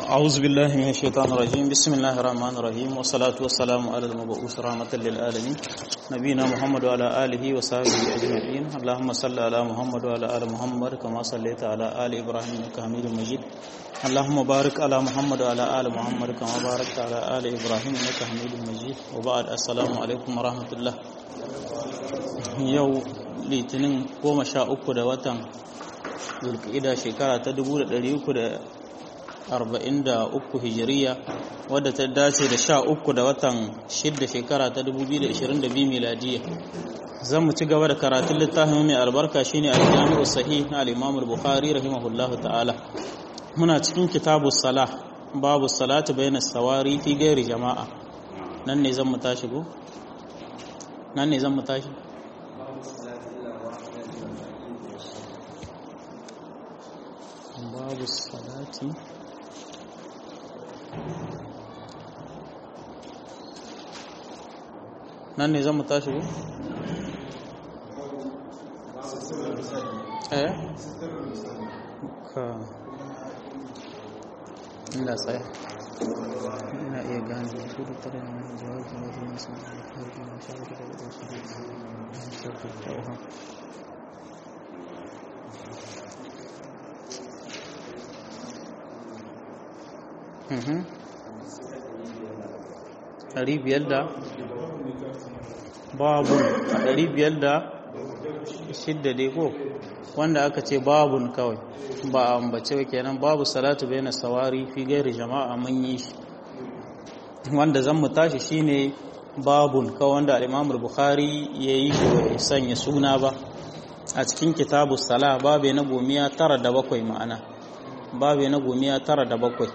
أعوذ بالله من الشيطان الرجيم بسم الله الرحمن الرحيم والصلاة والسلام على المبعوث رحمة للعالمين نبينا محمد وعلى آله وصحبه أجمعين اللهم صل على محمد وعلى آل محمد كما صليت على آل إبراهيم إنك حميد مجيد اللهم بارك على محمد وعلى آل محمد كما باركت على آل إبراهيم إنك حميد مجيد وبعد السلام عليكم ورحمة الله yau litinin goma sha uku da watan zulkida shekara ta 343 hijiriya wadda ta dace da sha uku da watan shidda shekara ta 2022 miladiya zan mu ci gaba da karatun littafin mai albarka shine al-jami'u sahih na al-imam al-bukhari rahimahullahu ta'ala muna cikin kitabu salah babu salatu bayna sawari fi gairi jama'a nan ne zan mu tashi go nan ne zan mu tashi babu salati nan ne zan mu tashi ko? eh? ka ina tsaye ina iya gane da su da tare da mai jawabi da wajen masu da harfi na shawar da wasu da sarki kawo ɗari biyar da babun a ɗari biyar da shidda dai ko wanda aka ce babun kawai ba a ambace ba kenan babu salatu bai na sawari fi gairi jama'a mun yi shi wanda zan mu tashi shine babun kawai wanda al'imamul bukhari ya yi shi bai sanya suna ba a cikin kitabu sala babe na gomiya tara da bakwai ma'ana babe na gomiya tara da bakwai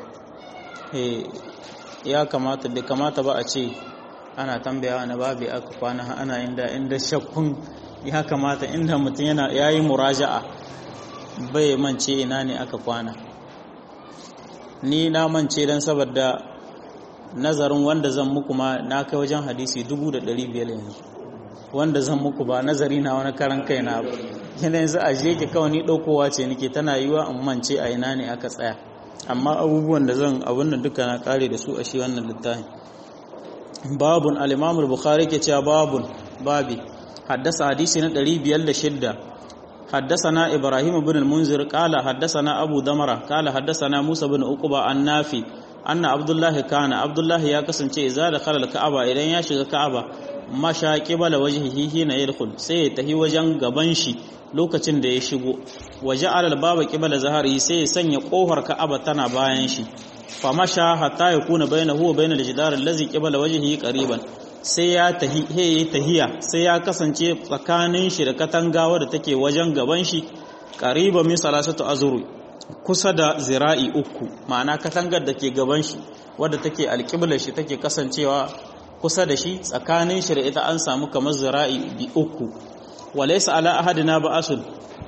ya kamata bai kamata ba a ce ana tambaya na babu aka kwana ana inda inda shakkun ya kamata inda mutum yana yayi muraja'a bai mance ina ne aka kwana ni na mance dan saboda nazarin wanda zan muku ma na kai wajen hadisi 1500 yanzu wanda zan muku ba nazari na wani karan kaina ba yana yanzu a je ki kawai ni daukowa ce nake tana yiwa in mance a ina ne aka tsaya amma abubuwan da zan abin da duka na kare da su a shi wannan littafin babun al-imam al-bukhari ke cewa babun babi haddasa hadisi na 506 حدثنا إبراهيم بن المنذر قال حدثنا أبو دمرة قال حدثنا موسى بن عقبة النافي أن عبد الله كان عبد الله يا كسنce إذا دخل الكعبة idan ya shiga Ka'aba masha qibala wajhihi hina yadkhul sai ya tahi wajen gaban shi lokacin da ya shigo waje alal baba qibala zahari sai ya sanya kofar Ka'aba tana bayan shi fa masha hatta yakuna bainahu wa bainal jidar allazi qibala wajhihi qariban sai ya tahi he tahiya sai ya kasance tsakanin shi da katangawa da take wajen gaban shi qariban min salasatu azru kusa da zira'i uku ma'ana katangar da ke gaban shi wadda take alƙiblar shi take kasancewa kusa da shi tsakanin shi da ita an samu kamar zira'i bi uku walaysa ala ahadina ba'asul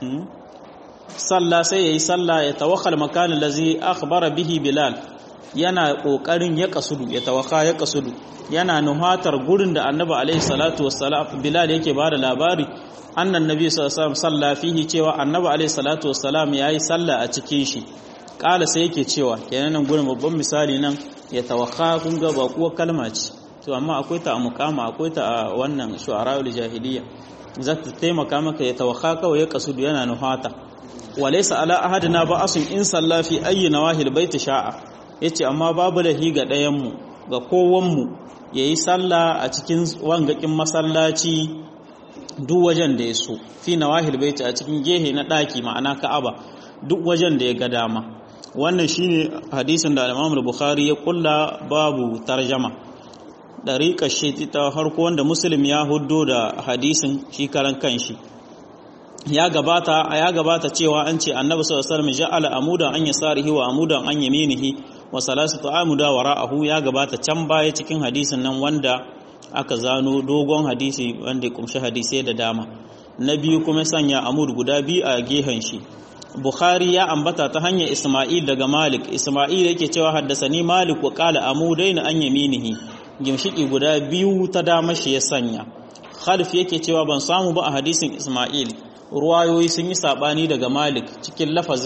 salla sai yayi salla ya tawakkal makanin lazi akhbara bihi bilal yana kokarin ya kasudu ya tawaka ya kasudu yana nuhatar gurin da annabi alaihi salatu wassalam bilal yake bada labari annan nabi sallallahu alaihi wasallam salla fihi cewa annabi alaihi salatu wassalam yayi salla a cikin shi kala sai yake cewa kenan nan gurin babban misali nan ya tawaka kun ga ba kuwa kalma ce to amma akwai ta a mukama akwai ta a wannan shu'ara'ul jahiliya za ta taimaka maka ya tawaka kawai ya kasudu yana nuhata walaysa ala ahadina ba'asun in salla fi ayyi nawahil baiti sha'a yace amma babu lahi ga ɗayan mu ga kowan mu yayi sallah a cikin wangakin masallaci duk wajen da ya so fi nawahil baiti a cikin gehe na daki ma'ana ka'aba duk wajen da ya ga dama wannan shine hadisin da Imam Bukhari ya kulla babu tarjama dariƙar shi ta harko wanda Muslim ya huddo da hadisin shi karan kanshi ya gabata ya gabata cewa an ce Annabi sallallahu alaihi wasallam ja'ala amudan an yasarihi wa amudan an yaminihi wa salasatu amuda wara'ahu ya gabata can baya cikin hadisin nan wanda aka zano dogon hadisi wanda ya kumshi hadisai da dama na biyu kuma sanya amud guda biyu a gehen shi Bukhari ya ambata ta hanyar Isma'il daga Malik Isma'il yake cewa haddasani Malik wa qala amudaina an yaminihi gimshiki guda biyu ta dama shi ya sanya Khalif yake cewa ban samu ba a hadisin Isma'il ruwayoyi sun yi sabani daga Malik cikin lafazin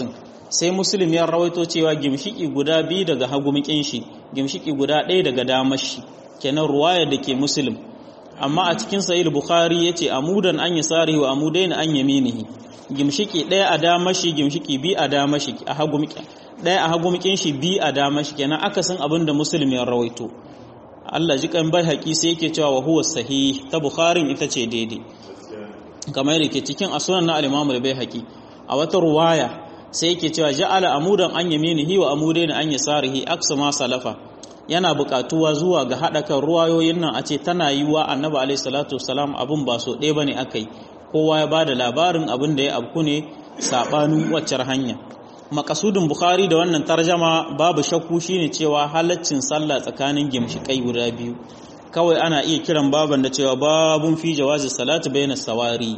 sai muslim ya rawaito cewa gimshiki guda biyu daga hagumikin shi gimshiki guda ɗaya daga damar shi kenan ruwaya da ke muslim amma a cikin sahih bukhari yace amudan an yasarihi wa amudain an yaminihi gimshiki ɗaya a damar shi gimshiki bi a damar shi a hagumikin ɗaya a hagumikin shi bi a damar shi kenan akasin abin da muslim ya rawaito Allah ji kan bai haƙi sai yake cewa wa huwa sahih ta bukharin ita ce daidai kamar yadda ke cikin asunan na al-imamu da bai haƙi a wata ruwaya sai yake cewa ja'ala amudan an yaminihi wa amudain an yasarihi aksa ma salafa yana buƙatuwa zuwa ga haɗa kan ruwayoyin nan a ce tana yiwa annabi alaihi salatu wassalam abun ba so ɗaya bane akai kowa ya bada labarin abin da ya abku ne sabanin waccar hanya makasudin bukhari da wannan tarjama babu shakku shine cewa halaccin sallah tsakanin gimshikai guda biyu kawai ana iya kiran baban da cewa babun fi jawazi salatu bayna sawari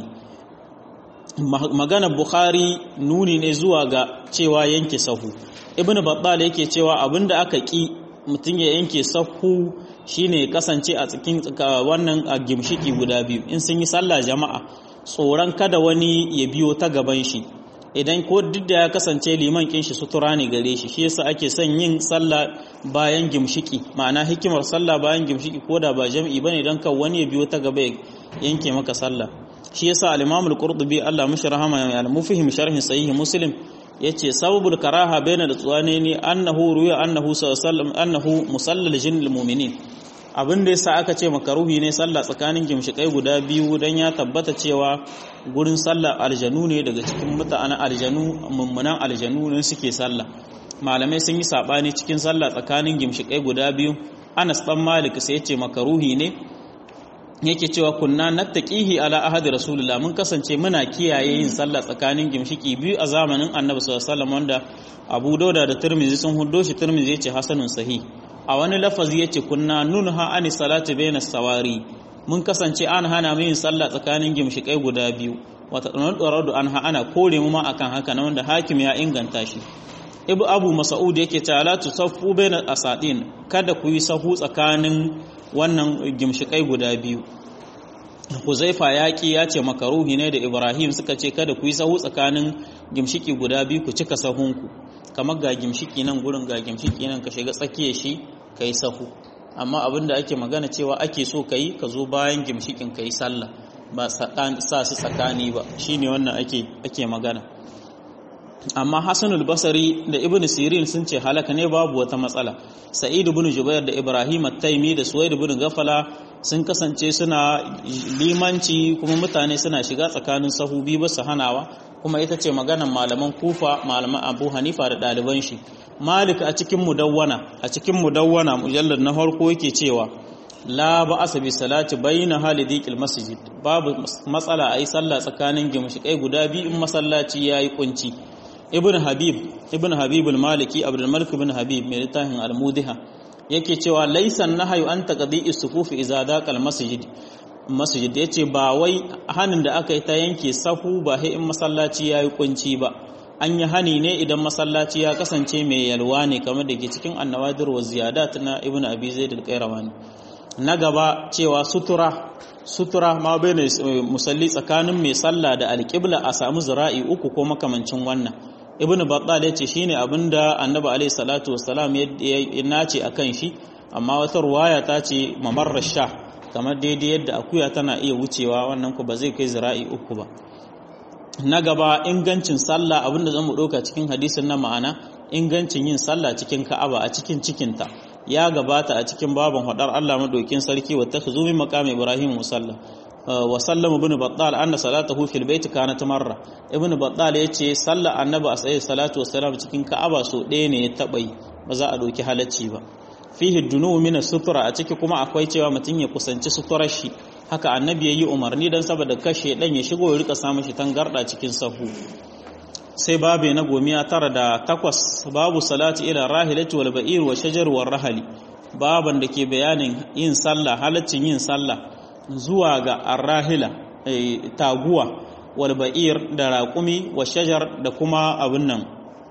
magana bukhari nuni ne zuwa ga cewa yanke sahu ibn battal yake cewa abinda aka ki mutum ya yanke sahu shine kasance a cikin wannan gimshiki guda biyu in sun yi sallah jama'a tsoron kada wani ya biyo ta gaban shi idan ko duk da ya kasance liman kin shi sutura ne gare shi shi yasa ake son yin sallah bayan gimshiki ma'ana hikimar sallah bayan gimshiki ko da ba jami'i bane dan kan wani ya biyo ta gaba ya yanke maka sallah shi yasa al-Imam al-Qurtubi Allah mishi rahama ya al-mufhim sharh sahih Muslim yace sababul karaha baina da tsuwane ne annahu ruya annahu sallallahu annahu musallal jinnil mu'minin abin da yasa aka ce makaruhi ne sallah tsakanin gimshikai guda biyu dan ya tabbata cewa gurin sallah aljanu ne daga cikin mutanen aljanu mummunan aljanu ne suke sallah malamai sun yi sabani cikin sallah tsakanin gimshikai guda biyu Anas dan Malik sai yace makaruhi ne yake cewa kunna nattaqihi ala ahadi rasulullah mun kasance muna kiyaye yin sallah tsakanin gimshiki biyu a zamanin annabi sallallahu alaihi wasallam wanda Abu Dauda da Tirmidhi sun huddo shi Tirmidhi yace hasanun sahih a wani lafazi yace kunna nunha ani salati baina sawari mun kasance an hana mu yin sallah tsakanin gimshikai guda biyu wata ɗoradu an ana kore mu ma akan haka na wanda hakim ya inganta shi ibu abu mas'ud yake ta la tusaffu baina asadin kada ku yi sahu tsakanin wannan gimshikai guda biyu Huzaifa yaƙi ya ce makaruhi ne da Ibrahim suka ce kada ku yi sahu tsakanin gimshiki guda biyu ku cika sahunku kamar ga gimshiki nan gurin ga gimshiki nan ka shiga tsakiyar shi ka yi sahu amma abin da ake magana cewa ake so ka yi ka zo bayan gimshikin ka yi sallah ba sa su tsakani ba shine wannan ake ake magana amma Hassanul Basri da Ibn Sirin sun ce halaka ne babu wata matsala Sa'id ibn Jubair da Ibrahim at-Taimi da Suwaid ibn Gafala sun kasance suna limanci kuma mutane suna shiga tsakanin sahu biyu ba su hanawa kuma ita ce maganan malaman Kufa malaman Abu Hanifa da ɗaliban shi Malik a cikin mudawwana a cikin mudawwana mujallad na farko yake cewa la ba'asa bi salati bayna halidikil masjid babu matsala ayi sallah tsakanin gimshikai guda biyu in masallaci yayi kunci ibn habib ibn habib al-maliki abdul malik ibn habib mai littafin al-mudiha yake cewa laysan nahyu an taqdi'is sufuf idza daqal masjid masjid yace ba wai hanin da aka yi ta yanke sahu ba sai in masallaci yayi kunci ba an yi hani ne idan masallaci ya kasance mai yalwa ne kamar da ke cikin annawadir wa ziyadat na ibn abi zaid al-qayrawani na gaba cewa sutura sutura ma bai musalli tsakanin mai sallah da alƙibla a samu zira'i uku ko makamancin wannan ibn battal yace shine abinda annabi alaihi salatu wassalam ya nace akan shi amma wata ruwaya ta ce mamarrar sha kamar daidai yadda akuya tana iya wucewa wannan ku ba zai kai zira'i uku ba na gaba ingancin sallah abinda zan mu ɗauka cikin hadisin na ma'ana ingancin yin sallah cikin ka'aba a cikin cikinta ya gabata a cikin babin hadar Allah madaukin sarki wa takhuzu min maqam Ibrahim musalla wa sallama ibn battal anna salatahu fil bait kanat marra ibn battal yace sallar annabi a tsaye salatu wassalam cikin ka'aba so ɗaya ne ya taba yi ba za a doki halacci ba fihi dunu min sutura a ciki kuma akwai cewa mutum ya kusanci suturar shi haka annabi yayi umarni dan saboda kashe dan ya shigo ya rika samun shi tangarda cikin sahu sai babu na gomiya tara da takwas babu salati ila rahilati wal ba'ir wa shajar wal rahali baban da ke bayanin yin sallah halaccin yin sallah zuwa ga arrahila taguwa wal ba'ir da raƙumi wa shajar da kuma abin nan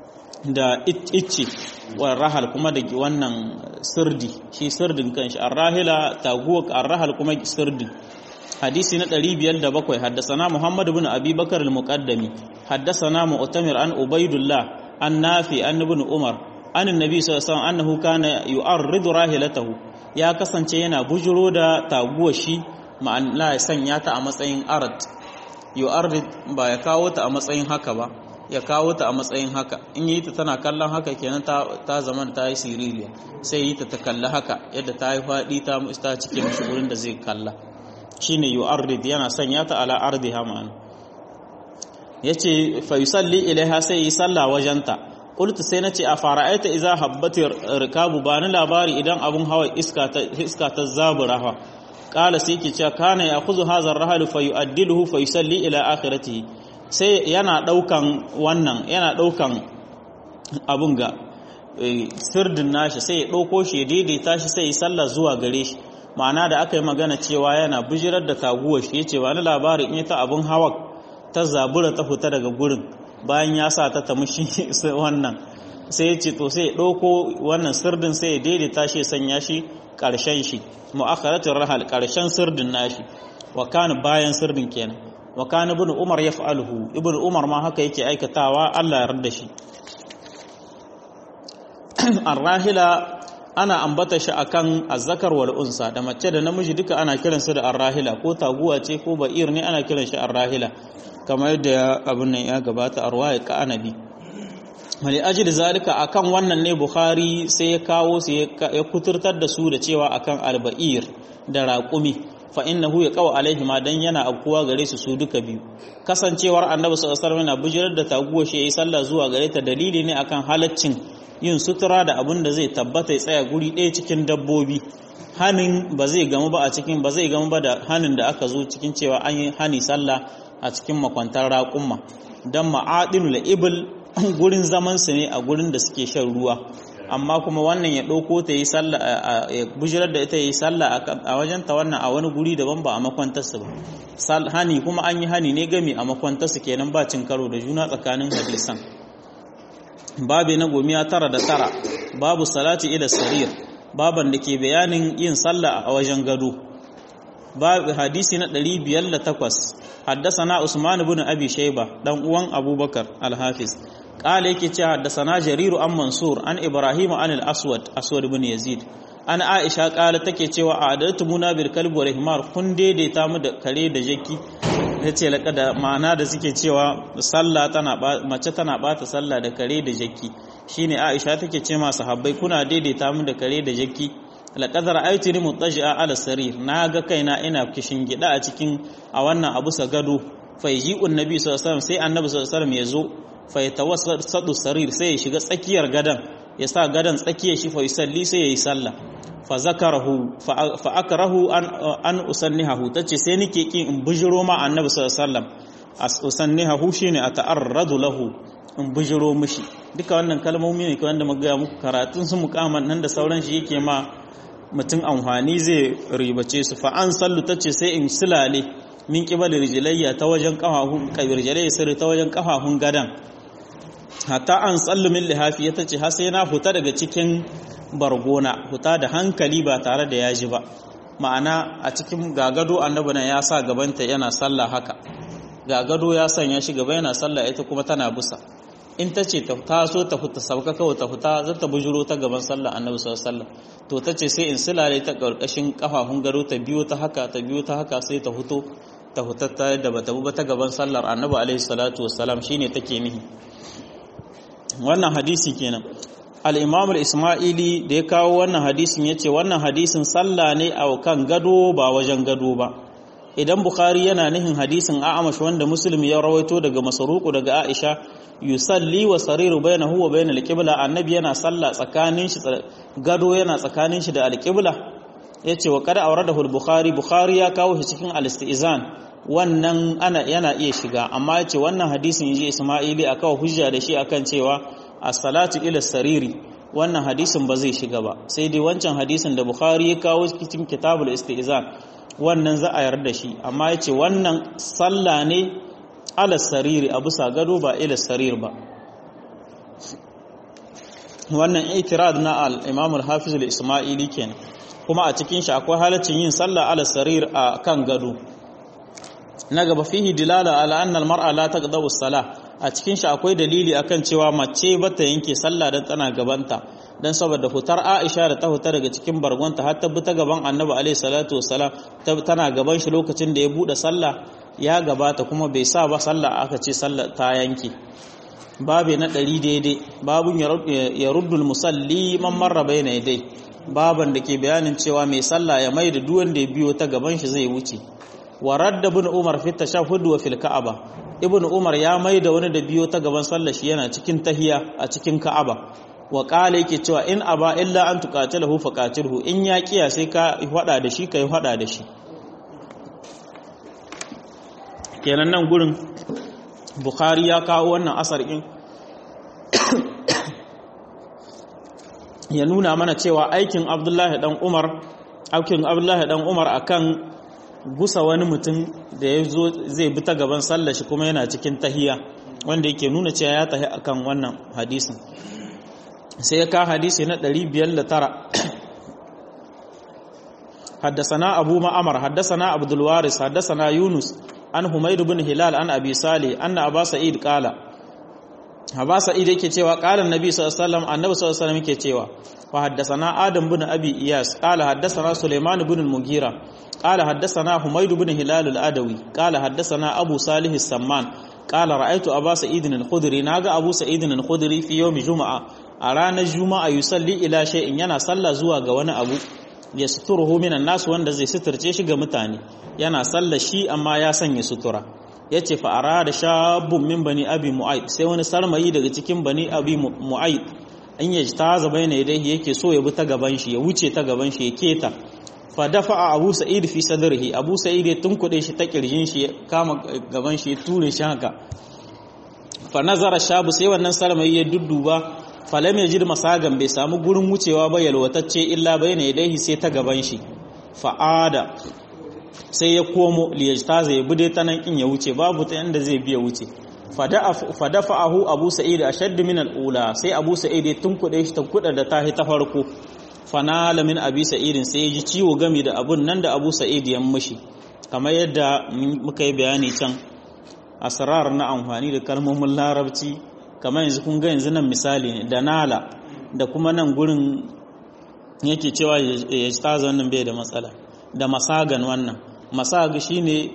da icce wal rahal kuma da wannan sirdi shi sirdin kanshi arrahila taguwa arrahal kuma sirdi hadisi na 507 haddasana Muhammad ibn Abi Bakar al-Muqaddami haddasana Mu'tamir an Ubaidullah an nafi an ibn umar an annabi sallallahu alaihi wasallam annahu kana yu'arridu rahilatahu ya kasance yana bujuro da taguwar shi ma'ana ya sanya ta a matsayin arad yu'arrid ba ya kawo ta a matsayin haka ba ya kawo ta a matsayin haka in yi ta tana kallon haka kenan ta ta zaman ta yi siriliya sai yi ta ta kalla haka yadda ta yi faɗi ta ta cike mishi gurin da zai kalla shine yu'arrid yana sanya ta ala ardiha ma'ana yace fa yusalli ilaiha sai yi sallah wajenta qultu sai nace a fara'aita idza habbati rikabu ba ni labari idan abun hawa iska ta iska ta zabura ha qala sai yake cewa kana ya'khudhu hadha ar-rahlu fa yu'addiluhu fa yusalli ila akhiratihi sai yana daukan wannan yana daukan abun ga sirdin nashi sai ya dauko shi ya daidaita shi sai ya sallah zuwa gare shi ma'ana da aka yi magana cewa yana bijirar da taguwar shi yace ba ni labari in ta abun hawa ta zabura ta fita daga gurin bayan ya sa ta tamushi wannan sai ya ce to sai ya ɗauko wannan sirdin sai ya daidaita shi sanya shi ƙarshen shi mu'akharatin rahal ƙarshen sirdin nashi wa kana bayan sirdin kenan wa kana ibn umar yaf'aluhu ibn umar ma haka yake aikatawa Allah ya yarda shi arrahila ana ambata shi akan azzakar wal unsa da mace da namiji duka ana kiransu da arrahila ko taguwa ce ko ba'ir ne ana kiran shi arrahila kamar yadda abin nan ya gabata a ruwaya ka anabi wani ajiyar zalika akan wannan ne bukhari sai ya kawo su ya kuturtar da su da cewa akan alba'ir da raƙumi fa innahu ya kawo alaihi ma dan yana abkuwa gare su su duka biyu kasancewar annabi sallallahu alaihi wasallam yana bujirar da taguwa shi yayi sallah zuwa gare ta dalili ne akan halaccin yin sutura da abin da zai tabbata ya tsaya guri ɗaya cikin dabbobi hanin ba zai gamu ba a cikin ba zai gamu ba da hanin da aka zo cikin cewa an yi hani sallah a cikin makwantar raƙumma don ma'adinu da ibil gurin zamansu ne a gurin da suke shan ruwa amma kuma wannan ya ɗauko ta yi sallah ya bujirar da ita yi sallah a wajen ta wannan a wani guri daban ba a makwantarsu ba hani kuma an yi hani ne gami a makwantarsu kenan ba cin karo da juna tsakanin hadisan babi na gomiya tara da tara babu salati ila sarir baban da ke bayanin yin sallah a wajen gado babu hadisi na 508 حدثنا عثمان بن ابي شيبه دان uwan abubakar al-hafiz قال yake cewa حدثنا جرير عن منصور عن ابراهيم عن الاسود اسود بن يزيد an aisha kala take cewa a adaltu muna bil kalbi wa himar kun daidaita mu da kare da jaki yace laka da ma'ana da suke cewa sallah tana mace tana bata sallah da kare da jaki shine aisha take ce ma sahabbai kuna daidaita mu da kare da jaki laqad ra'aytuni muttaji'a ala sarir ga kaina ina kishin gida a cikin a wannan abu sa gado fa yaji'un nabi sallallahu alaihi wasallam sai annabi sallallahu alaihi wasallam yazo fa yatawassatu sarir sai ya shiga tsakiyar gadan ya sa gadan tsakiyar shi fa yusalli sai yayi sallah fa zakarahu fa akrahu an an usannihahu tace sai nake kin in bujiro ma annabi sallallahu alaihi wasallam as usannihahu shine ata'arradu lahu in bujiro mishi duka wannan kalmomi ne wanda muka ga muku karatun su mukaman nan da sauran shi yake ma mutum amfani zai ribace su fa an sallu tace sai in silale min qibal rijlayya ta wajen kafafun kabirjare sirri ta wajen kafafun gadan hatta an sallu min lihafi ya tace har sai na huta daga cikin bargona huta da hankali ba tare da yaji ba ma'ana a cikin gagado annabi nan ya sa gabanta yana sallah haka gagado ya sanya shi gaba yana sallah ita kuma tana busa in ta ce ta taso ta fita sauka kawai ta fita za ta bujuro ta gaban sallah annabi sallallahu alaihi wasallam to ta ce sai in silale ta karkashin kafafun gado ta biyo ta haka ta biyo ta haka sai ta fito ta fita ta da bata bu ta gaban sallar annabi alaihi salatu wassalam shine take nihi wannan hadisi kenan al-imam al-isma'ili da ya kawo wannan hadisin yace wannan hadisin sallah ne a kan gado ba wajen gado ba idan bukhari yana nihin hadisin a'amash wanda muslim ya rawaito daga masaruku daga aisha yusalli wa sariru bainahu wa bainal qibla annabi yana sallah tsakanin shi gado yana tsakanin shi da al-qibla yace wa qad awradahu al-bukhari bukhari ya kawo shi cikin al-istizan wannan ana yana iya shiga amma yace wannan hadisin yaji isma'ili akawa hujja da shi akan cewa as-salatu ila sariri wannan hadisin ba zai shiga ba sai dai wancan hadisin da bukhari ya kawo cikin kitabul istizan wannan za a yarda shi amma ya ce wannan sallah ne ala sariri a bisa gado ba ila sarir ba wannan itirad na al-imam al-hafiz al-isma'ili kenan kuma a cikin shi akwai halaccin yin sallah ala sarir a kan gado na gaba fihi dilala ala anna al-mar'a la taqdabu as-salah a cikin shi akwai dalili akan cewa mace bata yanke sallah dan tana gabanta dan saboda hutar Aisha da ta huta daga cikin bargonta har ta bi ta gaban Annabi alaihi salatu wassalam tana gaban shi lokacin da ya bude sallah ya gabata kuma bai sa ba sallah aka ce sallah ta yanke babe na ɗari daidai babun ya ruddul musalli man marra bayna dai baban da ke bayanin cewa mai sallah ya mai da duwan da ya biyo ta gaban shi zai wuce wa radda ibn umar fi tashahhud wa fil ka'aba ibn umar ya mai da wani da biyo ta gaban sallah shi yana cikin tahiya a cikin ka'aba wa qala yake cewa in aba illa an tuqatilahu faqatilhu in ya kiya sai ka hada da shi kai hada da shi kenan nan gurin bukhari ya kawo wannan asar ɗin ya nuna mana cewa aikin abdullahi dan umar aikin abdullahi dan umar akan gusa wani mutum da ya zo zai bi ta gaban sallar shi kuma yana cikin tahiya wanda yake nuna cewa ya tahi akan wannan hadisin sai ya ka hadisi na 509 حدثنا أبو معمر حدثنا عبد الوارث حدثنا يونس an Humaydu bin Hilal an Abi Salih anna Aba Sa'id qala Aba Sa'id yake cewa qala Annabi sallallahu alaihi wasallam Annabi sallallahu alaihi wasallam yake cewa wa haddathana Adam bin Abi Iyas qala haddathana Sulaiman bin al-Mughira qala haddathana Humaydu bin Hilal al-Adawi qala haddathana Abu Salih as-Samman qala ra'aytu Aba Sa'id al-Khudri naga Abu Sa'id al-Khudri fi yawm Juma'a a ranar Juma'a yusalli ila shay'in yana sallah zuwa ga wani abu ya suturuhu minan nasu wanda zai suturce shi ga mutane yana sallar shi amma ya sanya sutura ya ce fa'ara da shabun min bani abi mu'aid sai wani sarmayi daga cikin bani abi mu'aid in ya ta zaba yana dai yake so ya bi ta gaban shi ya wuce ta gaban shi ya keta fa dafa a abu sa'id fi sadrihi abu sa'id ya tunkuɗe shi ta kirjin shi ya kama gaban shi ya ture shi haka fa nazara shabu sai wannan sarmayi ya dudduba falam ya jid masagan bai samu gurin wucewa ba yalwatacce illa bayna yadayhi sai ta gaban shi fa'ada sai ya komo liyajtaza ya bude ta nan in ya wuce babu ta yanda zai biya wuce fadafa'ahu abu sa'id ashadd min al-ula sai abu sa'id ya tunkuɗe shi ta kuɗa da tahi ta farko fanala min abi sa'id sai ya ji ciwo game da abun nan da abu sa'id ya mishi kamar yadda muka yi bayani can asrar na amfani da kalmomin larabci kamar yanzu kun ga yanzu nan misali ne da nala da kuma nan gurin yake cewa ya taza wannan bai da matsala da masagan wannan masag shine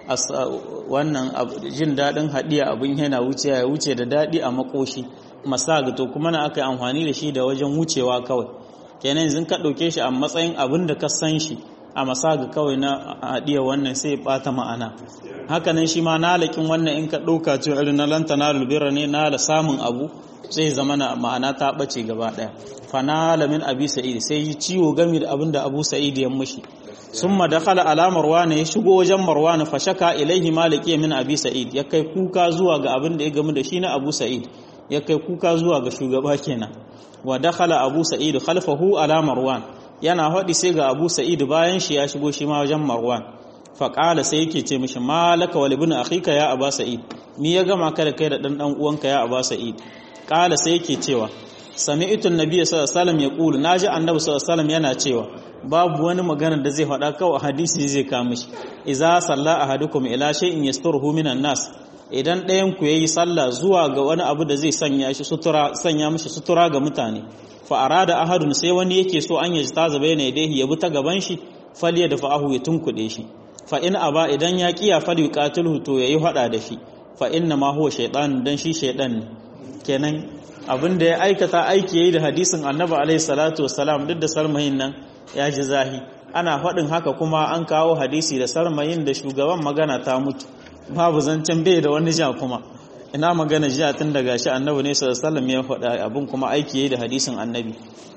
wannan jin daɗin haɗiya abin yana wuce ya wuce da daɗi a makoshi masag to kuma na aka yi amfani da shi da wajen wucewa kawai kenan yanzu ka ɗauke shi a matsayin abin da ka san shi a masag kawai na haɗiya wannan sai ya ɓata ma'ana hakanan shi ma nalakin wannan in ka ɗauka cewa irin na lantana lubira ne nala samun abu sai zama na ma'ana ta ɓace gaba ɗaya fanala min abi sa'id sai yi ciwo gami da abin da abu sa'id ya mushi summa dakhala ala marwan ya shigo wajen marwan fa shaka ilaihi maliki min abi sa'id ya kai kuka zuwa ga abin da ya gamu da shi na abu sa'id ya kai kuka zuwa ga shugaba kenan wa dakhala abu sa'id khalfahu ala marwan yana haɗi sai ga abu sa'id bayan shi ya shigo shi ma wajen marwan faƙala sai yake ce mishi malaka wal ibn akhika ya aba sa'id ni ya gama ka da kai da dan dan uwanka ya aba sa'id ƙala sai yake cewa sami'tu an-nabiy sallallahu alaihi wasallam yaqulu naji annabi sallallahu alaihi wasallam yana cewa babu wani magana da zai faɗa kawai hadisi zai ka mishi idza salla ahadukum ila shay'in yasturuhu minan nas idan ɗayan ku yayi sallah zuwa ga wani abu da zai sanya shi sutura sanya mishi sutura ga mutane fa arada ahadun sai wani yake so an yaji taza bayna yadayhi ya bi ta gaban shi faliya da fa'ahu ya tunkuɗe shi fa in aba idan ya kiya fal yuqatiluhu to yayi hada da shi fa inna ma huwa shaytan dan shi shaydan ne kenan abinda ya aikata aiki yayi da hadisin annabi alaihi salatu wassalam duk da sarmayin nan ya ji zahi ana faɗin haka kuma an kawo hadisi da sarmayin da shugaban magana ta mutu babu zancen bai da wani ja kuma ina magana jiya tun daga shi annabi ne sallallahu alaihi wasallam ya faɗa abin kuma aiki yayi da hadisin annabi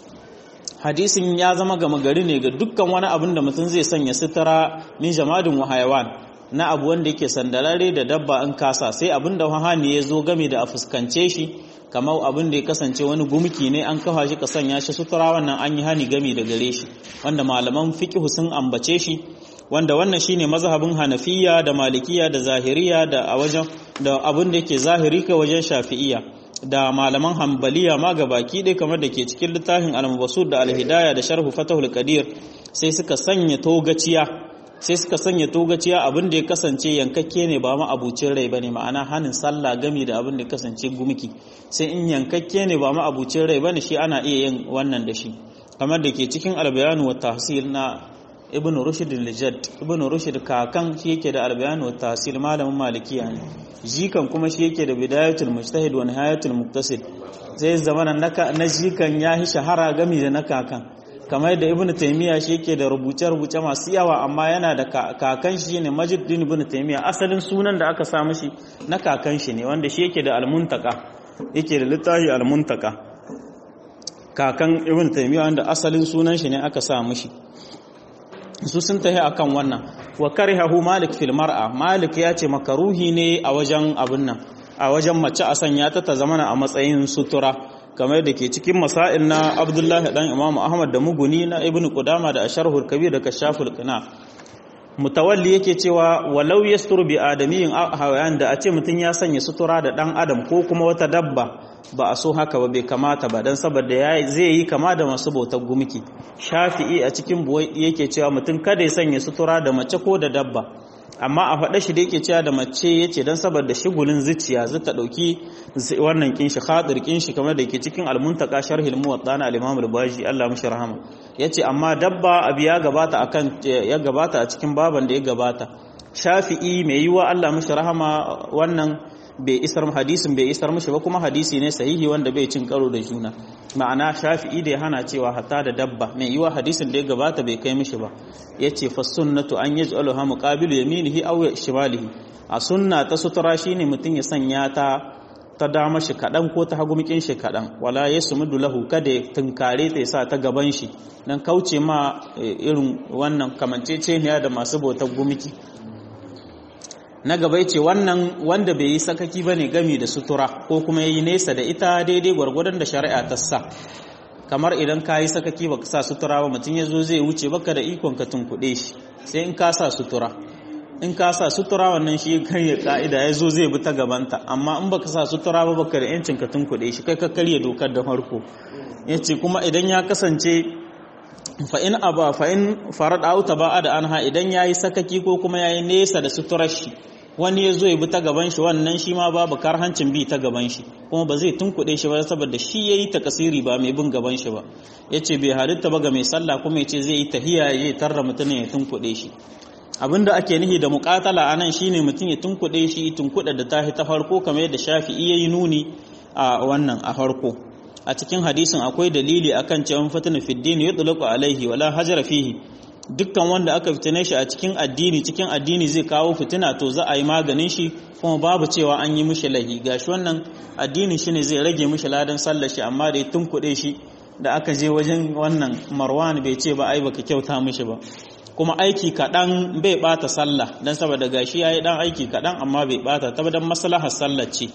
hadisin ya zama gama gari ne ga dukkan wani abin da mutum zai sanya sutura min jamadin wa hayawan na abu wanda yake sandarare da dabba in kasa sai abin da wahani ya zo game da a fuskance shi kamar abin da ya kasance wani gumki ne an kafa shi ka sanya shi sutura wannan an yi hani game da gare shi wanda malaman fiqh sun ambace shi wanda wannan shine mazhabin hanafiya da malikiya da zahiriya da a wajen da abin da yake zahiri ka wajen shafi'iyya da malaman hambaliya ma ga baki ɗaya kamar da ke cikin littafin al-mubasud da al-hidaya da sharhu fatahul qadir sai suka sanya togaciya sai suka sanya togaciya abin da ya kasance yankakke ne ba ma abucin rai bane ma'ana hanin sallah gami da abin da ya kasance gumki sai in yankakke ne ba ma abucin rai bane shi ana iya yin wannan da shi kamar da ke cikin albayanu wa tahsil na ibn rushd al-jadd ibn rushd kakan shi yake da albayanu wa tahsil malamin malikiya ne jikan kuma shi yake da bidayatul mujtahid wa nihayatul muqtasid zai zama na jikan ya yi shahara gami da na kakan kamar da ibn taymiya shi yake da rubuce-rubuce masu yawa amma yana da kakan shi ne majiddin ibn taymiya asalin sunan da aka sa mishi na kakan shi ne wanda shi yake da almuntaka yake da littafi almuntaka kakan ibn taymiya wanda asalin sunan shi ne aka sa mishi su sun tahi akan wannan wa karihahu malik fil mar'a malik ya ce makaruhi ne a wajen abin nan a wajen mace a sanya ta ta zamana a matsayin sutura kamar da ke cikin masail na abdullahi dan imam ahmad da muguni na ibn qudama da asharhul kabir da kashaful qina mutawalli yake cewa walau yasturu bi adamiyin hawayan da a ce mutum ya sanya sutura da dan adam ko kuma wata dabba ba a so haka ba bai kamata ba dan saboda zai yi kama da masu bautar gumki shafi'i a cikin buwai yake cewa mutum kada ya sanya sutura da mace ko da dabba amma a faɗa shi da yake cewa da mace yace dan saboda shigulin zuciya zai ta dauki wannan kinshi khadir kinshi kamar da yake cikin almuntaka sharhil muwatta na al-imam al-baji Allah mishi rahama yace amma dabba abi ya gabata akan ya gabata a cikin baban da ya gabata shafi'i mai yiwa Allah mishi rahama wannan bai isar hadisin bai isar mishi ba kuma hadisi ne sahihi wanda bai cin karo da juna ma'ana shafi'i da ya hana cewa hatta da dabba mai yiwa hadisin da ya gabata bai kai mishi ba yace fa sunnatu an yaj'aluha muqabilu yaminihi aw shimalihi a sunna ta sutura shine mutun ya sanya ta ta dama shi kadan ko ta hagu mikin shi kadan wala yasmudu lahu kada ya tunkare ta sa ta gaban shi dan kauce ma irin wannan kamanceceniya da masu bautar gumiki na gaba ce wannan wanda bai yi sakaki bane gami da sutura ko kuma yayi nesa da ita daidai gwargwadon da shari'a ta sa kamar idan ka yi sakaki baka sa sutura ba mutum ya zo zai wuce baka da ikon ka tunkuɗe shi sai in ka sa sutura in ka sa sutura wannan shi karya ka'ida ya zo zai bi ta gabanta amma in baka sa sutura ba baka da yancin ka tunkuɗe shi kai ka karya dokar da farko yace kuma idan ya kasance fa in aba fa in farad auta ba da anha idan yayi sakaki ko kuma yayi nesa da suturar shi wani ya zo ya bi ta gaban shi wannan shi ma babu karhancin bi ta gaban shi kuma ba zai tunkuɗe shi ba saboda shi yayi takasiri ba mai bin gaban shi ba yace bai halitta ba ga mai sallah kuma yace zai yi tahiya ya tarra mutumin ya tunkuɗe shi abinda ake nihi da muqatala anan shine mutum ya tunkuɗe shi tunkuɗa da tahi ta farko kamar yadda Shafi'i yayi nuni a wannan a farko a cikin hadisin akwai dalili akan cewa fatana fi din yutlaqu alaihi wala hajara fihi dukkan wanda aka fitine shi a cikin addini cikin addini zai kawo fitina to za a yi maganin shi kuma babu cewa an yi mishi lahi gashi wannan addinin shi ne zai rage mishi ladan sallar shi amma da ya tunkuɗe shi da aka je wajen wannan marwan bai ce ba ai baka kyauta mishi ba kuma aiki kaɗan bai ɓata sallah don saboda gashi ya yi ɗan aiki kaɗan amma bai ɓata ta don maslahar sallar ce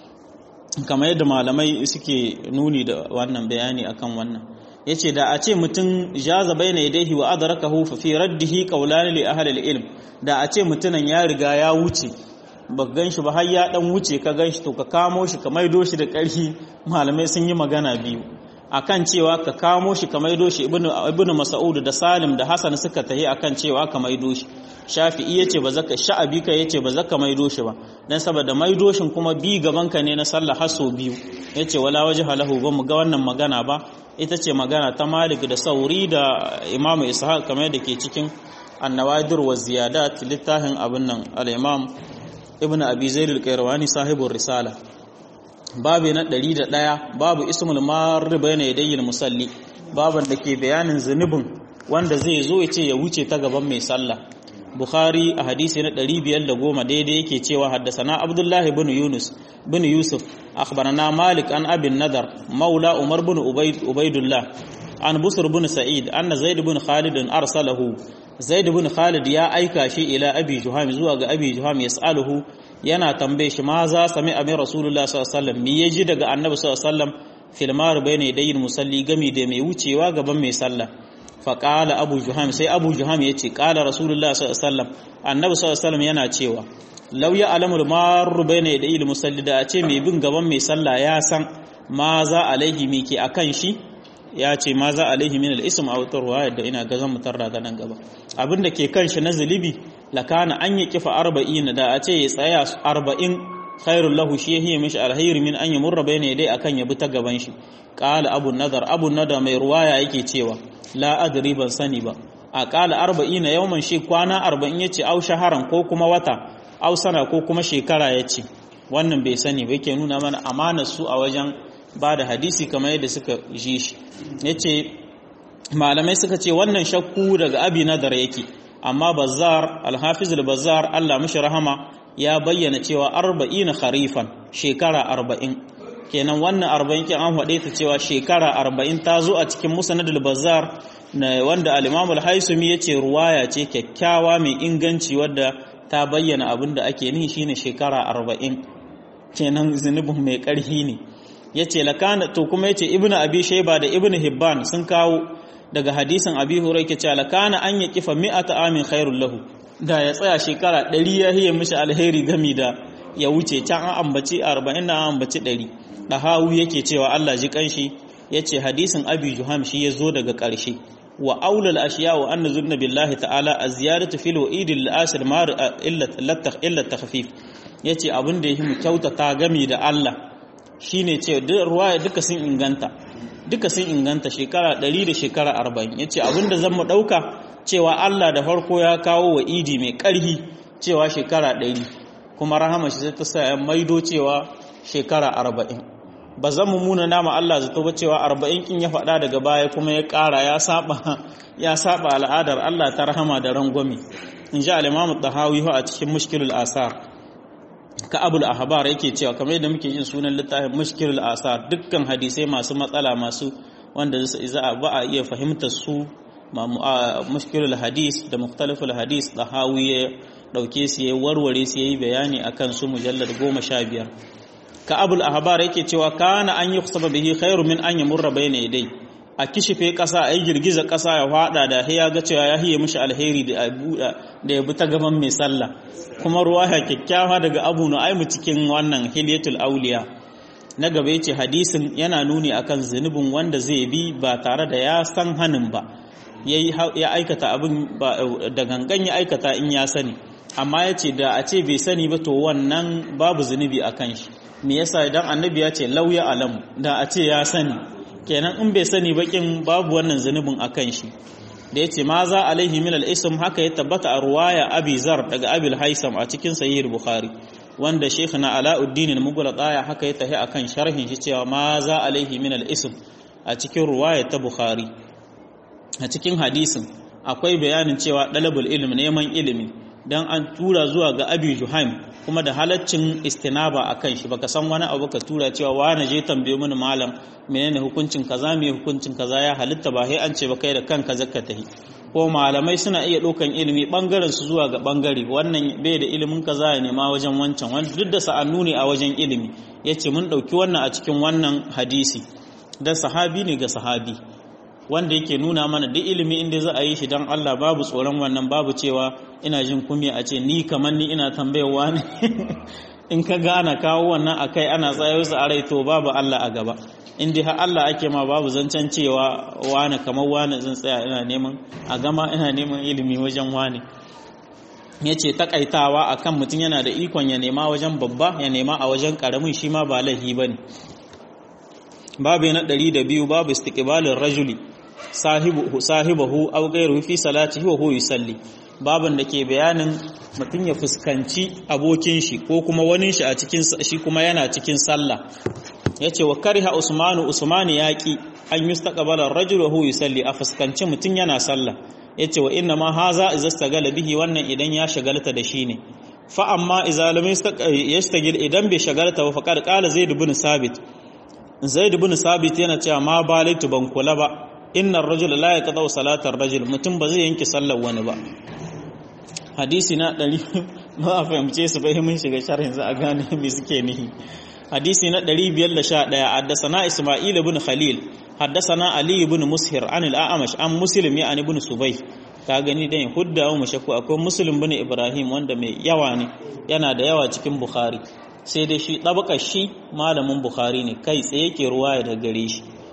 kamar yadda malamai suke nuni da wannan bayani akan wannan yace da a ce mutum jaza baina yadayhi wa adrakahu fa fi raddihi qawlan li ahli al-ilm da a ce mutunan ya riga ya wuce ba ganshi ba har ya dan wuce ka ganshi to ka kamo shi ka maido shi da ƙarfi malamai sun yi magana biyu akan cewa ka kamo shi ka maido shi ibnu ibnu mas'ud da salim da hasan suka tahi akan cewa ka maido shi shafi'i yace ba zaka sha'abi ka yace ba zaka maido shi ba dan saboda maido shin kuma bi gaban ka ne na sallah haso biyu yace wala wajha lahu ba mu ga wannan magana ba ita ce magana ta Malik da Sauri da Imam Ishaq kamar da ke cikin An-Nawadir wa Ziyadat littafin abin nan al-Imam Ibn Abi Zaid al-Qayrawani sahibur risala babu na 101 babu ismul marr bayna yadayil musalli baban da ke bayanin zunubin wanda zai zo ya ce ya wuce ta gaban mai sallah Bukhari a hadisi na 510 daidai yake cewa haddasana Abdullah ibn Yunus bin Yusuf akhbarana Malik an Abin Nadar maula Umar bin Ubaidullah an Busr bin Sa'id anna Zaid bin Khalid arsalahu Zaid bin Khalid ya aika shi ila Abi Juham zuwa ga Abi Juham yas'aluhu yana tambaye shi ma za sami amin Rasulullah sallallahu alaihi wasallam me yaji daga Annabi sallallahu alaihi wasallam fil mar bayna yadayin musalli gami da mai wucewa gaban mai sallah faƙala abu juham sai abu juham ya ce ƙala rasulullah sallallahu annabi sallallahu yana cewa lauya alamul maru bai na da musalli da a ce mai bin gaban mai sallah ya san ma za alaihi mi ke akan shi ya ce ma za alaihi min al-ism aw tarwaya da ina ga zan mutarra ga nan gaba abin da ke kan shi na zulubi lakana an yi kifa 40 da a ce ya tsaya 40 khairul lahu shi yahi mishi alhayr min an yamurra bayna dai akan ya bi ta gaban shi qala abu nadar abu nadar mai ruwaya yake cewa la adri ban sani ba a qala 40 yawman shi kwana 40 yace au shaharan ko kuma wata au sana ko kuma shekara yace wannan bai sani ba yake nuna mana amanar su a wajen ba da hadisi kamar yadda suka ji shi ya ce malamai suka ce wannan shakku daga abi nadar yake amma bazar alhafiz bazar allah mashi rahama ya bayyana cewa arba'ina kharifan shekara arba'in kenan wannan arba'in kin an faɗe ta cewa shekara arba'in ta zo a cikin musnadul bazar na wanda al-imam al-haisumi ya ce ruwaya ce kyakkyawa mai inganci wadda ta bayyana abin da ake nihi shine shekara arba'in kenan zunubin mai ƙarfi ne ya ce lakana to kuma ya ce ibn abi shaiba da ibn hibban sun kawo daga hadisin abi hurai ke cewa lakana an ya kifa mi'ata amin khairul lahu da ya tsaya shekara ɗari ya hiye mishi alheri gami da ya wuce can an ambaci arba'in na an ambaci ɗari ɗahawu yake cewa allah ji kanshi ya ce hadisin abi juham shi ya zo daga ƙarshe wa aulal ashiya wa an nazurna billahi ta'ala a ziyaratu fil wa'idil ashir mar illa takhfif yace abin da yake mu kyautata gami da Allah shine ce ruwaya duka sun inganta duka sun inganta shekara 100 da shekara 40 yace abinda zan mu dauka cewa Allah da farko ya kawo wa idi mai karhi cewa shekara 100 kuma rahama shi ta sa ya maido cewa shekara 40 ba zan mu muna nama Allah zato ba cewa 40 kin ya faɗa daga baya kuma ya ƙara ya saba ya saba al'adar Allah ta rahama da rangwame in ji al-Imam Tahawi a cikin Mushkilul Asar ka abul ahbar yake cewa kamar yadda muke yin sunan littafin mushkilul asar dukkan hadisai masu matsala masu wanda za a ba a iya fahimtar su mushkilul hadis da mukhtaliful hadis da hawi ya dauke su ya warware su yayi bayani akan su mujallad 15 ka abul ahbar yake cewa kana an yi kusaba bihi khairu min an yamurra bayna yadai a kishife kasa a yi girgiza kasa ya fada da ya ga cewa ya hiye mishi alheri da da ya bi ta gaban mai sallah kuma ruwaya kyakkyawa daga abu nu'aimu cikin wannan hilyatul auliya na gaba yace hadisin yana nuni akan zunubin wanda zai bi ba tare da ya san hanin ba ya aikata abin da gangan ya aikata in ya sani amma yace da a ce bai sani ba to wannan babu zunubi akan shi me yasa idan annabi ya ce lauya alam da a ce ya sani kenan in bai sani bakin babu wannan zunubin akan shi da yace ma za alaihi min al-ism haka ya tabbata a ruwaya abi zar daga abil haisam a cikin sahih bukhari wanda shaykhina alauddin al-mughlata ya haka ya tahi akan sharhin shi cewa ma za alaihi min al-ism a cikin ruwaya ta bukhari a cikin hadisin akwai bayanin cewa dalabul ilm neman ilimi dan an tura zuwa ga abi juhaim kuma da halaccin istinaba akan shi baka san wani abu ka tura cewa wani je tambaye mini malam menene hukuncin kaza me hukuncin kaza ya halitta ba sai an ce ba kai da kanka zakka tahi ko malamai suna iya ɗaukan ilimi ɓangaren su zuwa ga ɓangare wannan bai da ilimin kaza ya nema wajen wancan wanda duk da sa'annu ne a wajen ilimi ya ce mun ɗauki wannan a cikin wannan hadisi dan sahabi ne ga sahabi wanda yake nuna mana duk ilimi inda za a yi shi don Allah babu tsoron wannan babu cewa ina jin kumya a ce ni kamar ni ina tambayarwa ne in ka ga ana kawo wannan akai ana tsayo su a rai to babu Allah a gaba in dai har Allah ake ma babu zancen cewa wane kamar wane zan tsaya ina neman a gama ina neman ilimi wajen wane ya ce takaitawa akan mutum yana da ikon ya nema wajen babba ya nema a wajen karamin shi ma ba laifi ba ne babu na ɗari da biyu babu istiqbalin rajuli sahibahu aw ghayruhu fi salatihi wa huwa yusalli baban da ke bayanin mutum ya fuskanci abokin shi ko kuma wani shi a cikin shi kuma yana cikin sallah yace wa kariha usmanu usmanu yaqi an yustaqbala ar-rajulu wa huwa yusalli a fuskanci mutum yana sallah yace wa inna ma haza idza istagala bihi wannan idan ya shagalta da shi ne fa amma idza lam yastagil idan bai shagalta ba faqad qala zaid ibn sabit zaid ibn sabit yana cewa ma balaitu ban kula ba innar rajula la yaqta'u salatar rajul mutum ba zai yanke sallar wani ba hadisi na 100 ba a fahimce su bai mun shiga sharhin za a gane me suke nihi hadisi na 511 haddathana isma'il ibn khalil haddathana ali ibn mushir an al-a'mash an muslim ya an ibn subay ka gani dan hudda mu shakku akwai muslim ibn ibrahim wanda mai yawa ne yana da yawa cikin bukhari sai dai shi tabakar shi malamin bukhari ne kai tsaye yake ruwaya daga gare shi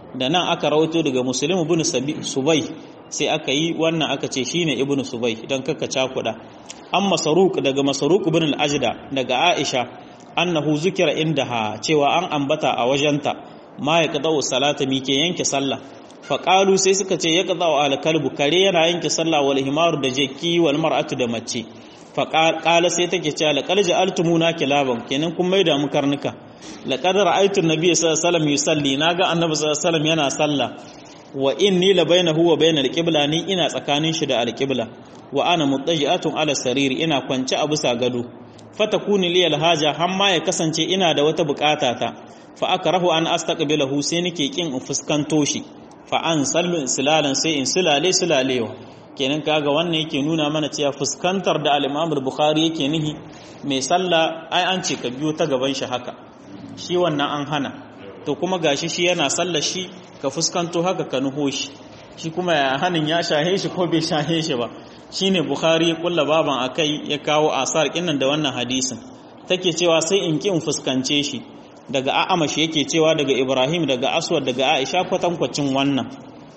da nan aka rawaito daga muslim ibn subai sai aka yi wannan aka ce shine ibn subai idan kaka cakuda an masaruk daga masaruk ibn al-ajda daga aisha annahu zikira indaha cewa an ambata a wajenta ma ya qada'u salata mi ke yanke sallah faƙalu sai suka ce ya qada'u al-kalbu kare yana yanke sallah wal himaru da jeki wal mar'atu da mace faƙala sai take cewa laqad ja'altumuna kilaban kenan kun maida mu karnuka laqad ra'aytu an-nabiy sallallahu alaihi wasallam yusalli naga annabi sallallahu alaihi wasallam yana sallah wa inni la bainahu wa bainal qibla ni ina tsakanin shi da al-qibla wa ana muttaji'atun ala sariri ina kwance a bisa gado fatakuni li al-haja hamma ya kasance ina da wata bukata ta fa akrahu an astaqbilahu sai nake kin in fuskanto shi fa an sallu silalan sai in silale silalewa kenan kaga wannan yake nuna mana cewa fuskantar da al-Imam al-Bukhari yake nihi mai sallah ai an ce ka biyo ta gaban shi haka shi wannan an hana to kuma gashi shi yana sallar shi ka fuskanto haka ka nuho shi shi kuma ya hanin ya shahe shi ko bai shahe shi ba shine Bukhari ya kulla baban akai ya kawo asar kinnan da wannan hadisin take cewa sai in ki in fuskance shi daga A'amash yake cewa daga Ibrahim daga Aswad daga Aisha kwatankwacin wannan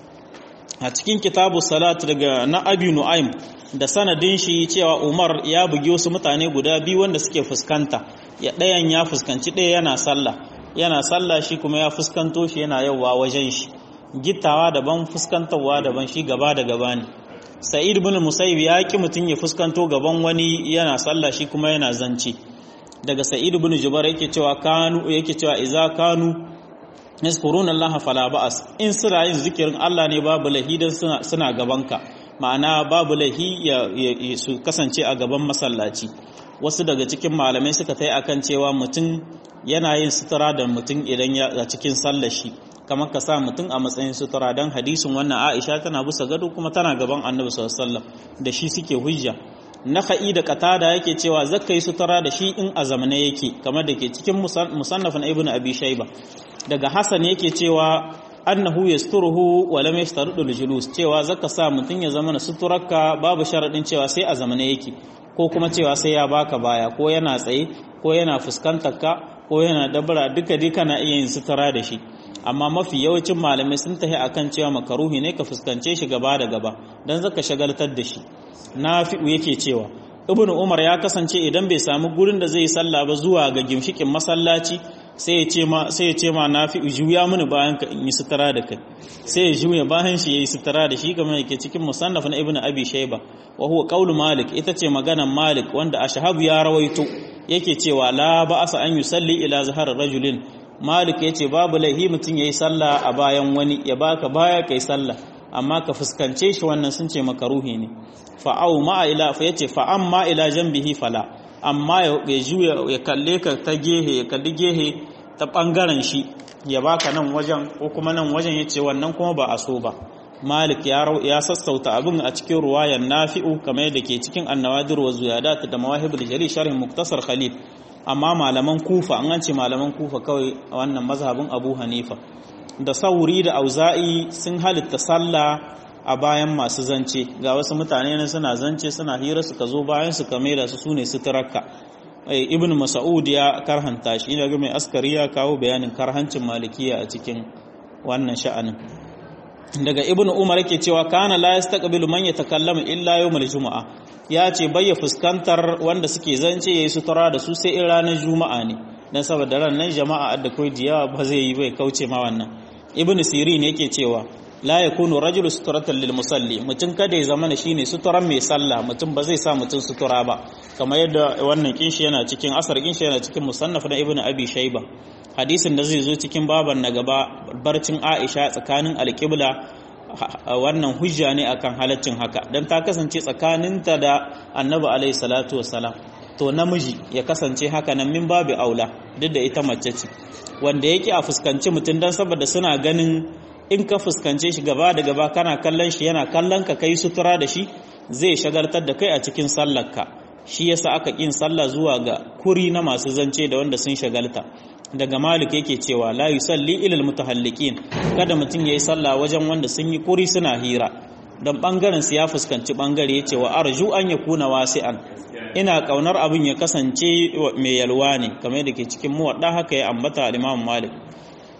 a cikin kitabu salat daga na abi nu'aim da sanadin shi cewa umar ya bugi wasu mutane guda biyu wanda suke fuskanta ya ɗayan ya fuskanci ɗaya yana sallah yana sallah shi kuma ya fuskanto shi yana yauwa wajen shi gittawa daban fuskantarwa daban shi gaba da gaba ne sa'id ibn musayyib ya ki mutum ya fuskanto gaban wani yana sallah shi kuma yana zance daga sa'id ibn jubair yake cewa kanu yake cewa idza kanu yazkuruna Allah fala ba'as in suna yin zikirin Allah ne babu lahi dan suna suna gabanka ma'ana babu lahi ya, su kasance a gaban masallaci wasu daga cikin malamai suka tai akan cewa mutum yana yin sutura da mutum idan ya a cikin sallar shi kamar ka sa mutum a matsayin sutura dan hadisin wannan Aisha tana bisa gado kuma tana gaban Annabi sallallahu alaihi wasallam da shi suke hujja naka'i da katada yake cewa zakka yi sutura da shi in a zamane yake kamar da ke cikin musannafin ibn abi shayba daga hasan yake cewa annahu yasturuhu wa lam yashtarudu al-julus cewa zaka sa mutun ya zama na suturarka babu sharadin cewa sai a zamane yake ko kuma cewa sai ya baka baya ko yana tsaye ko yana fuskantar ka ko yana dabara duka dai kana iya yin sutura da shi amma mafi yawancin malamai sun tahi akan cewa makaruhi ne ka fuskance shi gaba da gaba dan zaka shagaltar da shi nafi'u yake cewa ibnu umar ya kasance idan bai samu gurin da zai sallah ba zuwa ga gimshikin masallaci sai ya ce ma sai ya ce ma nafi'u juya mini bayan ka in yi sutura da kai sai ya juya bayan shi yayi sutura da shi kamar yake cikin musannaf na ibnu abi shayba wa huwa qaulu malik ita ce maganan malik wanda ashabu ya rawaito yake cewa la ba'asa an yusalli ila zahar rajulin malik yace babu laihi mutun yayi sallah a bayan wani ya baka baya kai sallah amma ka fuskance shi wannan sun ce makaruhi ne fa'au ma ila fa yace fa amma ila janbihi fala amma ya juya ya kalle ka ta gehe ya kalli gehe ta bangaren shi ya baka nan wajen ko kuma nan wajen yace wannan kuma ba a so ba malik ya ya sassauta abin a cikin ruwayan nafi'u kamar yadda ke cikin annawadir wa ziyadat da mawahibul jari sharh muktasar khalil amma malaman kufa an ce malaman kufa kawai wannan mazhabin abu hanifa da sauri da auza'i sun halitta sallah a bayan masu zance ga wasu mutane ne suna zance suna hira suka zo bayan su kame da su sune suturarka ibn mas'ud ya karhanta shi ina ga mai askari ya kawo bayanin karhancin malikiya a cikin wannan sha'anin daga ibn umar yake cewa kana la yastaqbilu man yatakallama illa yawmal jumu'a ya ce bayya fuskantar wanda suke zance yayi sutura da su sai in ranar juma'a ne dan saboda ran nan jama'a da koi diya ba zai yi bai kauce ma wannan ibn sirin yake cewa la yakunu rajulu suturatan lil musalli mutum kada ya zama shine suturan mai sallah mutum ba zai sa mutum sutura ba kamar yadda wannan kinshi yana cikin asar kinshi yana cikin musannaf na ibnu abi shayba hadisin da zai zo cikin baban na gaba barcin aisha tsakanin alqibla wannan hujja ne akan halaccin haka dan ta kasance tsakaninta da annabi alaihi salatu wassalam to namiji ya kasance haka nan min babu aula duk da ita mace ce wanda yake a fuskanci mutum dan saboda suna ganin in ka fuskance shi gaba da gaba kana kallon shi yana kallon ka kai sutura da shi zai shagaltar da kai a cikin sallarka shi yasa aka kin sallah zuwa ga kuri na masu zance da wanda sun shagalta daga malik yake cewa la yusalli ila almutahalliqin kada mutum yayi sallah wajen wanda sun yi kuri suna hira dan bangaren su ya fuskanci bangare yace wa arju an yakuna wasi'an ina kaunar abin ya kasance mai yalwa ne kamar da ke cikin muwadda haka ya ambata al-imam malik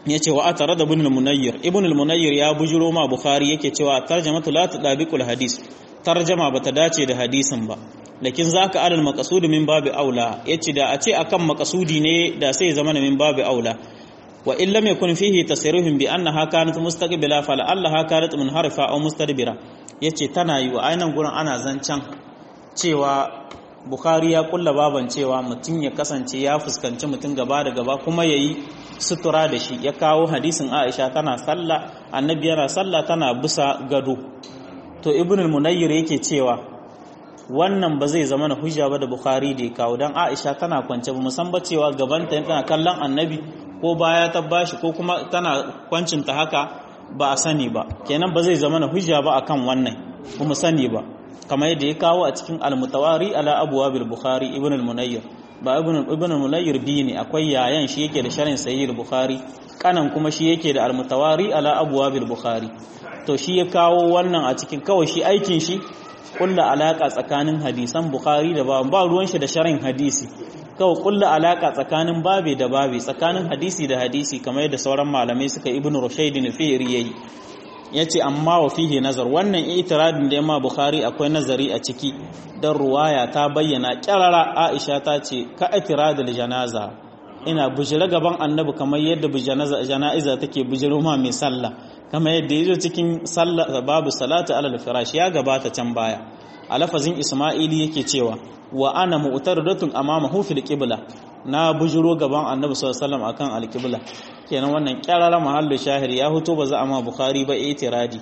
yace wa atara da ibn al-munayyir ibn al-munayyir ya bujuro ma bukhari yake cewa tarjamatu la tadabiqul hadis tarjama bata dace da hadisin ba lakin zaka alal maqsud min babi aula yace da a ce akan maqsudi ne da sai zama min babi aula wa in lam yakun fihi tasrihun bi annaha kanat mustaqbila fala allaha kanat munharifa aw mustadbira yace tana yi wa ainan gurin ana zancan cewa bukhari ya kulla baban cewa mutum ya kasance ya fuskanci mutum gaba da gaba kuma yayi sutura da shi ya kawo hadisin aisha tana sallah annabi yana sallah tana bisa gado to ibn al-munayyir yake cewa wannan ba zai zama na hujja ba da bukhari da ya kawo dan aisha tana kwance ba musan ba cewa gabanta tana kallon annabi ko baya ta bashi ko kuma tana kwancinta haka ba a sani ba kenan ba zai zama na hujja ba akan wannan kuma sani ba kamar yadda ya kawo a cikin al-mutawari ala abwabil bukhari ibn al-munayyir ba ibn ibn al-munayyir bi ne akwai yayan shi yake da sharhin sahih al-bukhari kanan kuma shi yake da al-mutawari ala abwabil bukhari to shi ya kawo wannan a cikin kawai shi aikin shi kulla alaka tsakanin hadisan bukhari da ba ba ruwan shi da sharhin hadisi kawai kulla alaka tsakanin babe da babe tsakanin hadisi da hadisi kamar yadda sauran malamai suka ibnu rushayd ne fi'ri yayi yace amma wa fihi nazar wannan itiradin da yamma bukhari akwai nazari a ciki dan ruwaya ta bayyana kyarara aisha ta ce ka itiradul janaza ina bujira gaban annabi kamar yadda jana'iza take bujiro ma mai sallah kamar yadda yazo cikin sallah babu salatu alal firash ya gabata can baya a lafazin isma'ili yake cewa wa ana mu'taradatun amamahu fil qibla na bujiro gaban annabi sallallahu alaihi wasallam akan alqibla kenan wannan kyarara mahallu shahir ya huto ba za a ma bukhari ba itiradi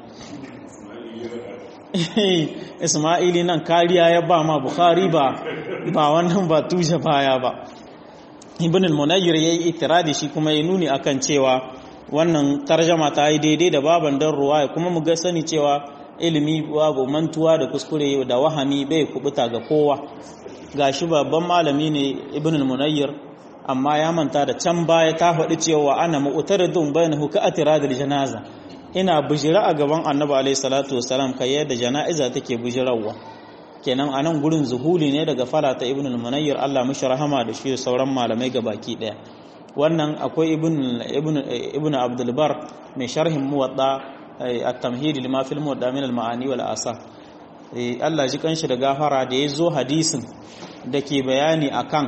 isma'ili nan kariya ya ba ma bukhari ba ba wannan ba tuje baya ba ibn al-munayyir yayi itiradi shi kuma ya nuni akan cewa wannan tarjama ta yi daidai da baban dan ruwaya kuma mu ga sani cewa ilimi babu mantuwa da kuskure da wahami bai kubuta ga kowa gashi babban malami ne ibn al-munayyir amma ya manta da can baya ta faɗi cewa ana mu'taridun bainahu ka atiradil janaza ina bujira a gaban annabi alayhi salatu wasalam kai yadda jana'iza take bujirawa kenan anan gurin zuhuli ne daga farata ibn al-munayyir Allah mishi rahama da shi sauran malamai gabaki daya wannan akwai ibn ibn ibn abdul bar mai sharhin muwadda at-tamhid lima fil muwadda min al-ma'ani wal asar Allah ji kanshi da gafara da yazo hadisin dake bayani akan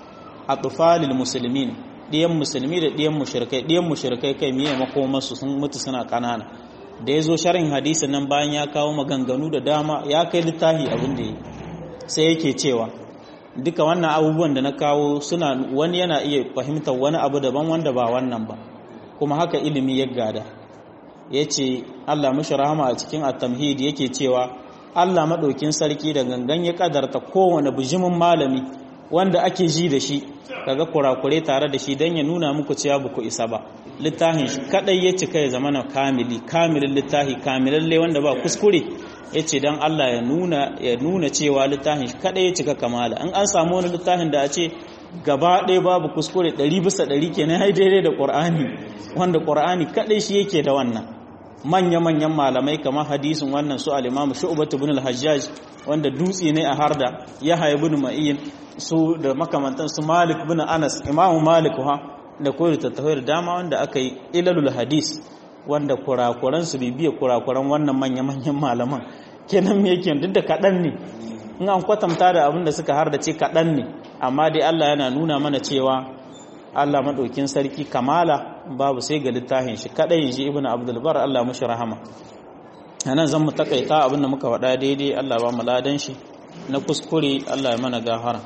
atfalil muslimin diyan musulmi da diyan mushrikai diyan mushrikai kai miye makomarsu sun mutu suna kanana da yazo sharhin hadisin nan bayan ya kawo maganganu da dama ya kai littafi abin da yi sai yake cewa duka wannan abubuwan da na kawo suna wani yana iya fahimtar wani abu daban wanda ba wannan ba kuma haka ilimi ya gada ya ce Allah mashi rahama a cikin at-tamhid yake cewa Allah maɗaukin sarki da gangan ya kadarta kowane bijimin malami wanda ake ji da shi kaga kurakure tare da shi don ya nuna muku cewa ba ku isa ba littafin shi kadai ya cika ya zama na kamili kamilin littafi kamilalle wanda ba kuskure ya ce don Allah ya nuna ya nuna cewa littafin shi kadai ya cika kamala in an samu wani littafin da a ce gaba ɗaya babu kuskure ɗari bisa ɗari kenan hai daidai da ƙur'ani wanda ƙur'ani kadai shi yake da wannan manya-manyan malamai kamar hadisin wannan su al-imamu shu'batu ibn al-hajjaj wanda dutse ne a harda ya haya ibn ma'in su da makamantan su malik ibn anas imamu malik ha da koyar tattafai da dama wanda aka yi ilalul hadis wanda kurakuran su bibiya kurakuran wannan manya-manyan malaman kenan me yake duk da kaɗan ne in an kwatanta da abin da suka hardace kaɗan ne amma dai Allah yana nuna mana cewa Allah maɗaukin sarki kamala babu sai ga littafin shi kaɗai ji ibn abdulbar Allah mushi rahama a nan zan mu takaita abinda muka faɗa daidai Allah ba mu ladan shi na kuskure Allah ya mana gafara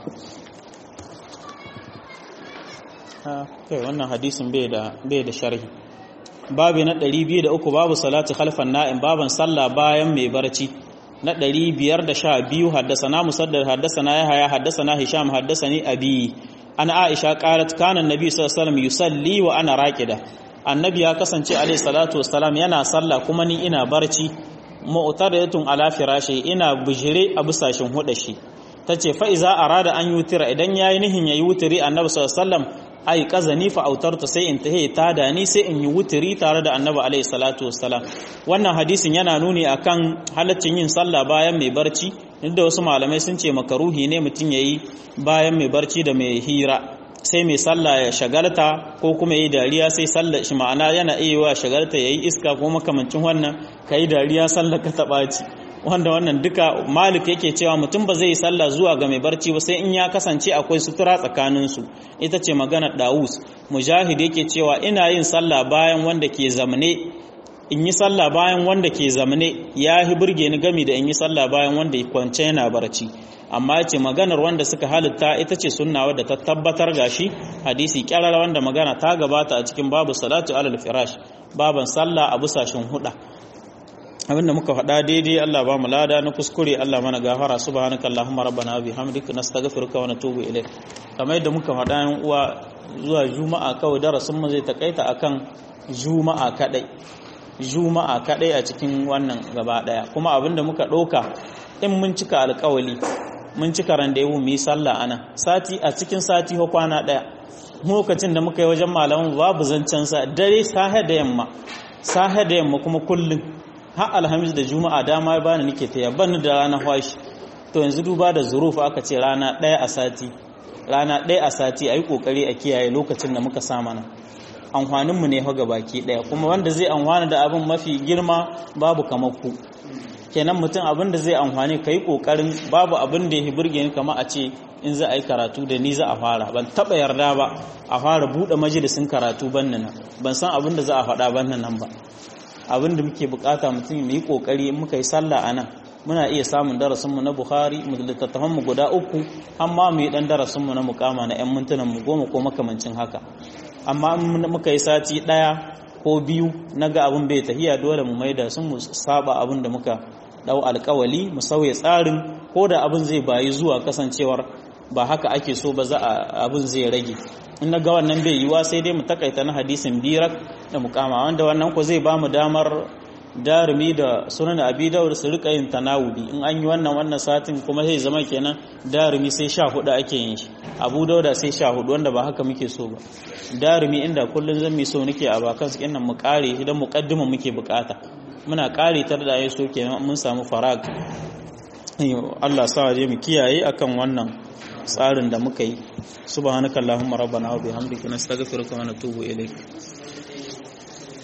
kai wannan hadisin bai da bai da sharhi babu na 203 babu salati khalfan na'im baban sallah bayan mai barci na 512 haddasana musaddad haddasana yahya haddasana hisham haddasani abi ana aisha qalat kana annabi sallallahu alaihi wasallam yusalli wa ana raqida annabi ya kasance alaihi salatu wassalam yana sallah kuma ni ina barci mu'taridatun ala firashi ina bujire a bisashin hudashi tace fa iza arada an yutira idan yayi nihin yayi wutiri annabi sallallahu alaihi wasallam ai kazani fa autarta sai in tahe ta da ni sai in yi wutiri tare da annabi alaihi salatu wassalam wannan hadisin yana nuni akan halaccin yin sallah bayan mai barci inda wasu malamai sun ce makaruhi ne mutum yayi bayan mai barci da mai hira sai mai sallah ya shagalta ko kuma yi dariya sai sallah shi ma'ana yana iya wa shagalta yayi iska ko makamancin wannan kai dariya sallah ka taba ci wanda wannan duka malik yake cewa mutum ba zai yi sallah zuwa ga mai barci ba sai in ya kasance akwai sutura tsakanin su ita ce magana Dawus mujahid yake cewa ina yin sallah bayan wanda ke zamane in yi sallah bayan wanda ke zamane ya hi burge ni gami da in yi sallah bayan wanda ya kwance yana barci amma ce maganar wanda suka halitta ita ce sunna wadda ta tabbatar gashi hadisi kyarara wanda magana ta gabata a cikin babu salatu alal firash baban sallah a busashin huda abinda muka faɗa daidai Allah ba mu lada na kuskure Allah mana gafara subhanaka allahumma rabbana bihamdika nastaghfiruka wa natubu ilayk kamar yadda muka faɗa yan uwa zuwa juma'a kawai darasin mu zai takaita akan juma'a kadai juma'a kadai a cikin wannan gaba daya kuma abinda muka ɗauka in mun cika alkawali mun cika randewu mu yi sallah ana sati a cikin sati ko kwana daya lokacin da muka yi wajen malaman babu zancen sa dare sahe da yamma sahe da yamma kuma kullum har alhamis da juma'a dama ba ni nake taya ban da rana washi to yanzu duba da zuruf aka ce rana daya a sati rana daya a sati ayi kokari a kiyaye lokacin da muka sa mana amfanin mu ne fa baki daya kuma wanda zai amfana da abin mafi girma babu kamar ku kenan mutum abin da zai amfani ka yi ƙoƙarin babu abin da ya burge ni kama a ce in za a yi karatu da ni za a fara ban taɓa yarda ba a fara buɗe majalisin karatu ban nan ban san abin da za a faɗa ban nan ba abin da muke bukata mutum mu yi ƙoƙari in muka yi sallah a nan muna iya samun darasinmu na bukhari mu littattafanmu guda uku amma mu yi ɗan darasinmu na mukama na 'yan mintunan mu goma ko makamancin haka amma in muka yi sati ɗaya ko biyu na ga abin bai tahiya dole mu maida sun mu saba abin da muka dau alkawali mu sauya tsarin ko da abin zai bayi zuwa kasancewar ba haka ake so ba za a abin zai rage in na ga wannan bai yiwa sai dai mu takaita na hadisin birak da mukama wanda wannan ko zai ba mu damar darumi da sunan abi dawud su rika yin tanawudi in an yi wannan wannan satin kuma sai zama kenan darumi sai sha hudu ake yin shi abu dauda sai sha hudu wanda ba haka muke so ba darumi inda kullun zan mi so nake a bakan su kenan mu kare idan muqaddima muke bukata muna kare tar da yaso kenan mun samu farag Allah sa je mu kiyaye akan wannan tsarin da muka yi subhanakallahumma rabbana wa bihamdika nastaghfiruka wa natubu ilaik